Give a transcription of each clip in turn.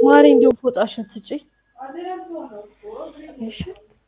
ማሪ እንዲሁም ፎጣሽን ስጪኝ። እሺ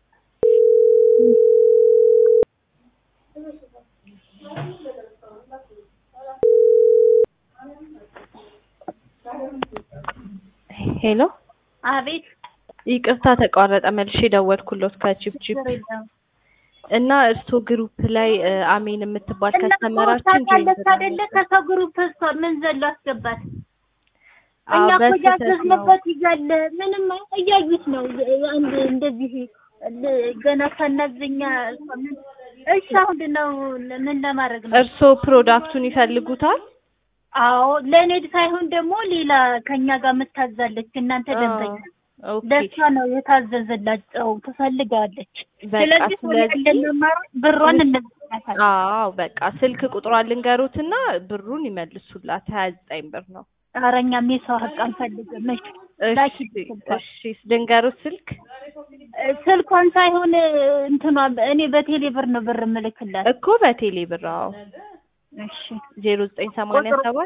ሄሎ አቤት ይቅርታ ተቋረጠ። መልሼ ደወልኩሎት ከቺፕ ቺፕ እና እርስዎ ግሩፕ ላይ እ አሜን የምትባል ከስተመራችን ታውቃለች አይደለ? ከሰው ግሩፕ እሷ ምን ዘሎ አስገባት። እኛ አዎ፣ እኮ በስህተት ነው። ያዘዝንበት ይዛለ ምንም እያዩት ነው። አንድ እንደዚህ ል- ገና ሳናዘኛ እሺ፣ አሁን ነው ምን ለማድረግ ነው? እርስዎ ፕሮዳክቱን ይፈልጉታል? አዎ ለእኔ ሳይሆን ደግሞ ሌላ ከኛ ጋር የምታዛለች እናንተ ደንበኛ ኦኬ ለእሷ ነው የታዘዘላቸው ትፈልጋለች። በቃ ስለዚህ ስለዚህ እንደመማር ብሯን እንመልሳታለን። አዎ በቃ ስልክ ቁጥሯን ልንገሩትና ብሩን ይመልሱላት። ሀያ ዘጠኝ ብር ነው። ኧረ እኛም የሰው ሀቅ አንፈልግም። እሺ እሺ ላኪ ስልኳን። እሺ ልንገሩት ስልክ ስልኳን ሳይሆን እንትኗ እኔ በቴሌ ብር ነው ብር እምልክላት። እኮ በቴሌ ብር አዎ እሺ ዜሮ ዘጠኝ ሰማንያ ሰባት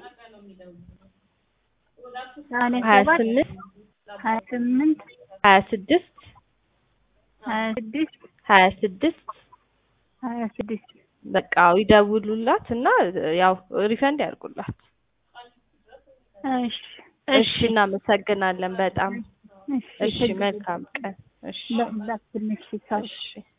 ሰማንያ ሀያ ሰባት ስምንት ሀያ ስምንት ሀያ ስድስት ሀያ ስድስት ሀያ ስድስት ሀያ ስድስት በቃ ይደውሉላት እና ያው ሪፈንድ ያርጉላት። እሺ እሺ እናመሰግናለን በጣም እሺ እሺ መልካም ቀን እሺ ላ- ላክልኝ እሺ፣ ሳል- እሺ